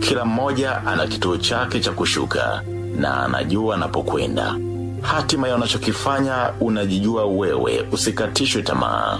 Kila mmoja ana kituo chake cha kushuka na anajua anapokwenda. Hatima ya unachokifanya unajijua wewe, usikatishwe tamaa.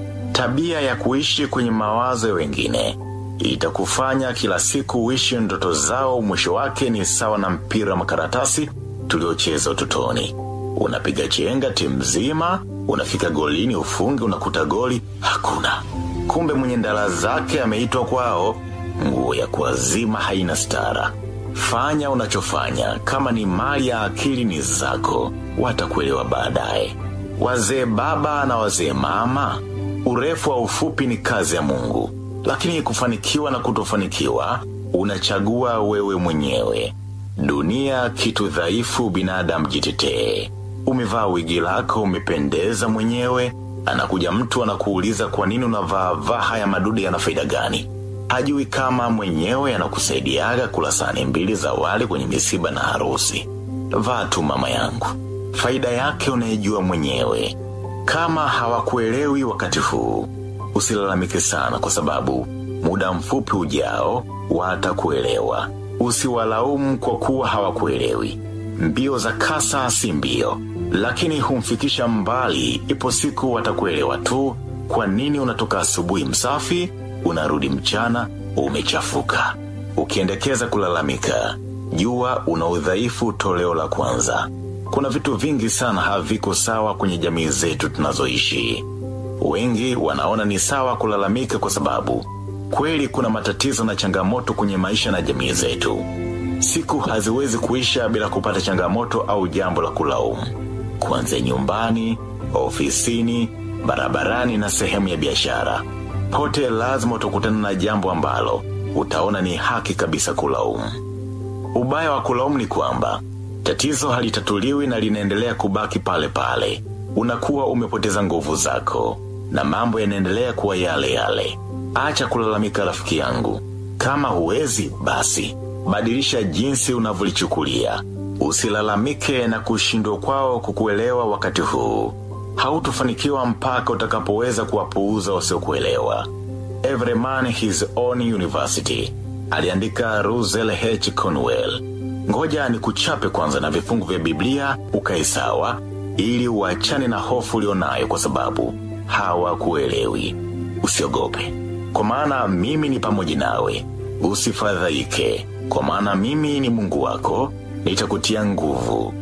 Tabia ya kuishi kwenye mawazo ya wengine itakufanya kila siku uishi ndoto zao. Mwisho wake ni sawa na mpira wa makaratasi tuliocheza utotoni. Unapiga chenga timu nzima, unafika golini ufunge, unakuta goli hakuna. Kumbe mwenye ndala zake ameitwa kwao. Nguo ya kuazima haina stara. Fanya unachofanya, kama ni mali ya akili ni zako, watakuelewa baadaye. Wazee baba na wazee mama, urefu wa ufupi ni kazi ya Mungu, lakini kufanikiwa na kutofanikiwa unachagua wewe mwenyewe. Dunia kitu dhaifu, binadamu jitetee. Umevaa wigi lako, umependeza mwenyewe, anakuja mtu anakuuliza kwa nini unavaa vaa haya madude yana faida gani? Hajui kama mwenyewe anakusaidiaga kula sahani mbili za wali kwenye misiba na harusi. Vaa tu mama yangu, faida yake unaijua mwenyewe. Kama hawakuelewi wakati huu, usilalamike sana, kwa sababu muda mfupi ujao watakuelewa. Usiwalaumu kwa kuwa hawakuelewi. Mbio za kasa si mbio, lakini humfikisha mbali. Ipo siku watakuelewa tu. Kwa nini unatoka asubuhi msafi, unarudi mchana umechafuka? Ukiendekeza kulalamika, jua una udhaifu toleo la kwanza. Kuna vitu vingi sana haviko sawa kwenye jamii zetu tunazoishi. Wengi wanaona ni sawa kulalamika kwa sababu kweli kuna matatizo na changamoto kwenye maisha na jamii zetu. Siku haziwezi kuisha bila kupata changamoto au jambo la kulaumu, kuanzia nyumbani, ofisini, barabarani na sehemu ya biashara. Pote lazima utakutana na jambo ambalo utaona ni haki kabisa kulaumu. Ubaya wa kulaumu ni kwamba tatizo halitatuliwi na linaendelea kubaki pale pale. Unakuwa umepoteza nguvu zako na mambo yanaendelea kuwa yale yale. Acha kulalamika rafiki yangu. Kama huwezi basi badilisha jinsi unavyolichukulia. Usilalamike na kushindwa kwao kukuelewa wakati huu. Hautofanikiwa mpaka utakapoweza kuwapuuza wasiokuelewa. Every man his own university, aliandika Russell H. Cornwell. Ngoja ni kuchape kwanza na vifungu vya Biblia ukae sawa, ili uachane na hofu ulionayo, kwa sababu hawakuelewi. Usiogope, kwa maana mimi ni pamoja nawe. Usifadhaike, kwa maana mimi ni Mungu wako, nitakutia nguvu.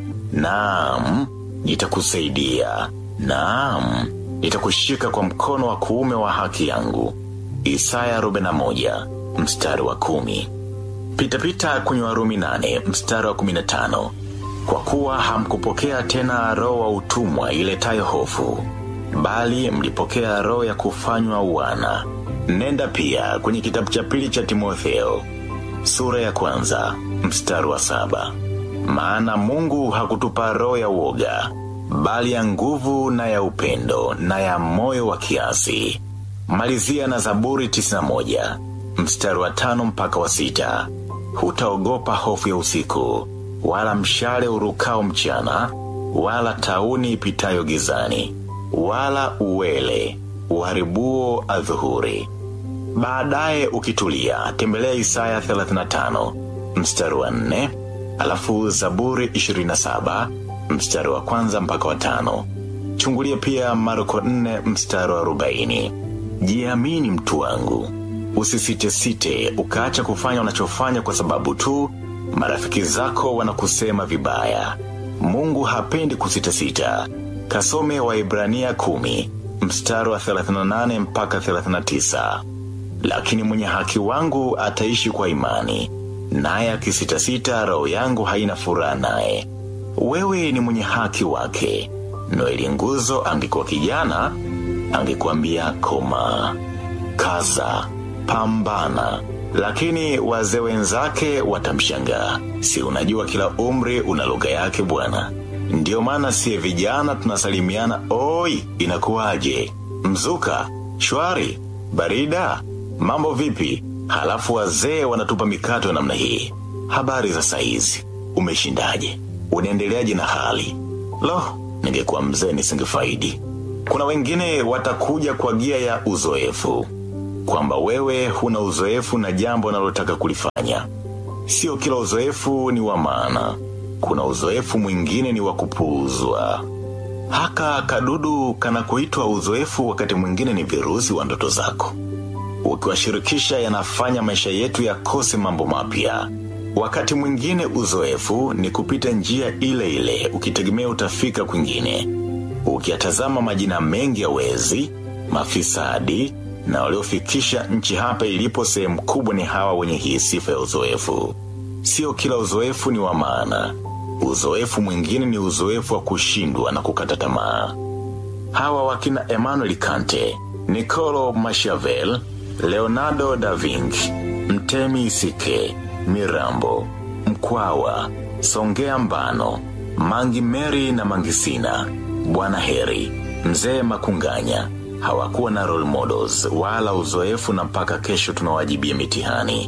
Naam, nitakusaidia. Naam, nitakushika kwa mkono wa kuume wa haki yangu. Isaya 41 mstari wa kumi. Pitapita kwenye Warumi nane mstari wa kumi na tano. Kwa kuwa hamkupokea tena roho wa utumwa iletayo hofu, bali mlipokea roho ya kufanywa wana. Nenda pia kwenye kitabu cha pili cha Timotheo sura ya kwanza mstari wa saba. Maana Mungu hakutupa roho ya uoga, bali ya nguvu na ya upendo na ya moyo wa kiasi. Malizia na Zaburi 91 mstari wa tano mpaka wa sita. Hutaogopa hofu ya usiku, wala mshale urukao mchana, wala tauni ipitayo gizani, wala uwele uharibuo adhuhuri. Baadaye ukitulia, tembelea Isaya 35 mstari wa 4, alafu Zaburi 27 mstari wa kwanza mpaka wa tano. Chungulia pia Marko 4 mstari wa 40. Jiamini mtu wangu, usisitesite ukaacha kufanya unachofanya kwa sababu tu marafiki zako wanakusema vibaya. Mungu hapendi kusitasita. Kasome Waibrania kumi mstari wa 38 mpaka 39. Lakini mwenye haki wangu ataishi kwa imani, naye akisitasita, roho yangu haina furaha naye. Wewe ni mwenye haki wake. Noeli Nguzo angekuwa kijana, angekuambia koma, kaza, pambana. Lakini wazee wenzake watamshangaa. Si unajua kila umri una lugha yake bwana. Ndiyo maana siye vijana tunasalimiana, oi, inakuwaje? Mzuka, shwari, barida, mambo vipi? Halafu wazee wanatupa mikato ya namna hii. Habari za saizi, umeshindaje? Unaendeleaje na hali? Lo, ningekuwa mzee nisingefaidi. Kuna wengine watakuja kwa gia ya uzoefu, kwamba wewe huna uzoefu na jambo unalotaka kulifanya. Sio kila uzoefu ni wa maana. Kuna uzoefu mwingine ni wa kupuuzwa. Haka kadudu kanakoitwa uzoefu wakati mwingine ni virusi wa ndoto zako. Ukiwashirikisha yanafanya maisha yetu yakose mambo mapya. Wakati mwingine uzoefu ni kupita njia ile ile ukitegemea utafika kwingine. Ukiyatazama majina mengi ya wezi, mafisadi na waliofikisha nchi hapa ilipo sehemu kubwa ni hawa wenye hii sifa ya uzoefu. Sio kila uzoefu ni wa maana. Uzoefu mwingine ni uzoefu wa kushindwa na kukata tamaa. Hawa wakina Emmanuel Kante, Niccolo Machiavelli, Leonardo da Vinci, Mtemi Isike, Mirambo, Mkwawa, Songea Mbano, Mangi Meri na Mangisina, Bwana Heri, Mzee Makunganya, hawakuwa na role models wala uzoefu na mpaka kesho tunawajibia mitihani.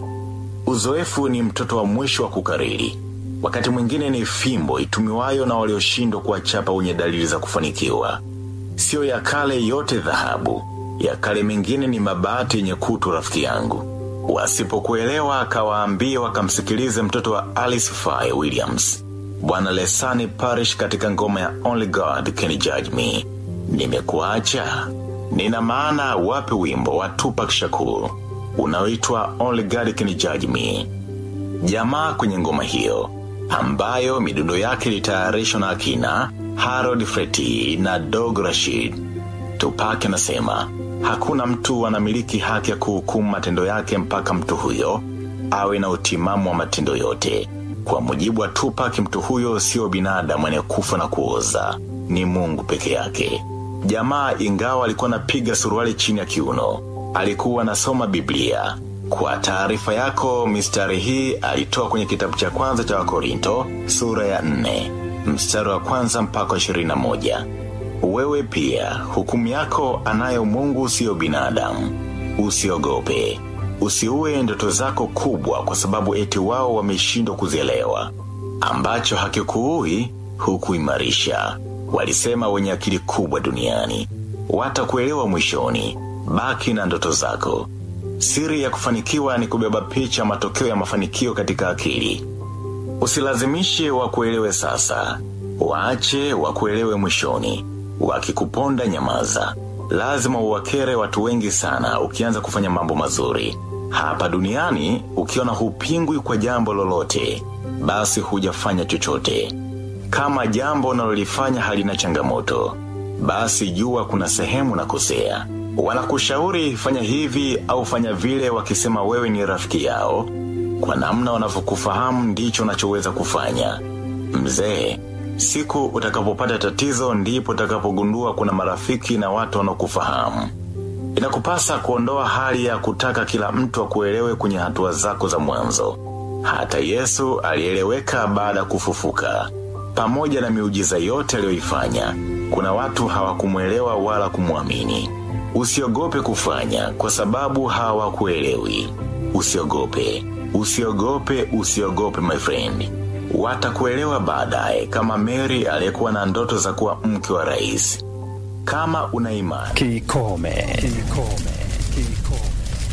Uzoefu ni mtoto wa mwisho wa kukariri. Wakati mwingine ni fimbo itumiwayo na walioshindwa kuwachapa wenye dalili za kufanikiwa. Sio ya kale yote dhahabu, ya kale mengine ni mabati yenye kutu rafiki yangu. Wasipokuelewa akawaambie wakamsikilize mtoto wa Alice Faye Williams. Bwana Lesani Parish katika ngoma ya Only God Can Judge Me. Nimekuacha. Nina maana wape wimbo wa Tupac Shakur unaoitwa Only God Can Judge Me. Jamaa kwenye ngoma hiyo ambayo midundo yake ilitayarishwa na akina Harold Freti na Dog Rashid. Tupac anasema hakuna mtu anamiliki haki ya kuhukumu matendo yake mpaka mtu huyo awe na utimamu wa matendo yote. Kwa mujibu wa Tupac, mtu huyo sio binadamu anayekufa na kuoza, ni Mungu peke yake. Jamaa ingawa alikuwa anapiga suruali chini ya kiuno, alikuwa anasoma Biblia. Kwa taarifa yako, mistari hii alitoa kwenye kitabu cha kwanza cha Wakorinto sura ya nne mstari wa kwanza mpaka ishirini na moja. Wewe pia hukumu yako anayo Mungu, siyo binadamu. Usiogope, usiue ndoto zako kubwa, kwa sababu eti wao wameshindwa kuzielewa. Ambacho hakikuui hukuimarisha, walisema wenye akili kubwa duniani. Watakuelewa mwishoni. Baki na ndoto zako. Siri ya kufanikiwa ni kubeba picha matokeo ya mafanikio katika akili. Usilazimishe wakuelewe sasa, waache wakuelewe mwishoni. Wakikuponda nyamaza. Lazima uwakere watu wengi sana ukianza kufanya mambo mazuri. Hapa duniani ukiona hupingwi kwa jambo lolote, basi hujafanya chochote. Kama jambo unalolifanya halina changamoto, basi jua kuna sehemu na kosea. Wanakushauri fanya hivi au fanya vile wakisema wewe ni rafiki yao. Kwa namna wanavyokufahamu ndicho unachoweza kufanya. Mzee, siku utakapopata tatizo ndipo utakapogundua kuna marafiki na watu wanaokufahamu. Inakupasa kuondoa hali ya kutaka kila mtu akuelewe kwenye hatua zako za mwanzo. Hata Yesu alieleweka baada ya kufufuka. Pamoja na miujiza yote aliyoifanya, kuna watu hawakumwelewa wala kumwamini. Usiogope kufanya kwa sababu hawakuelewi. Usiogope, usiogope, usiogope my friend. Watakuelewa baadaye kama Mary aliyekuwa na ndoto za kuwa mke wa rais. Kama una imani. Kikome. Kikome. Kikome.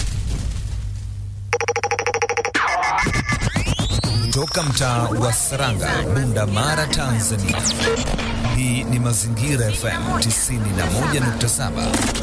Toka mtaa wa Saranga, Bunda Mara, Tanzania. Hii ni Mazingira FM 91.7.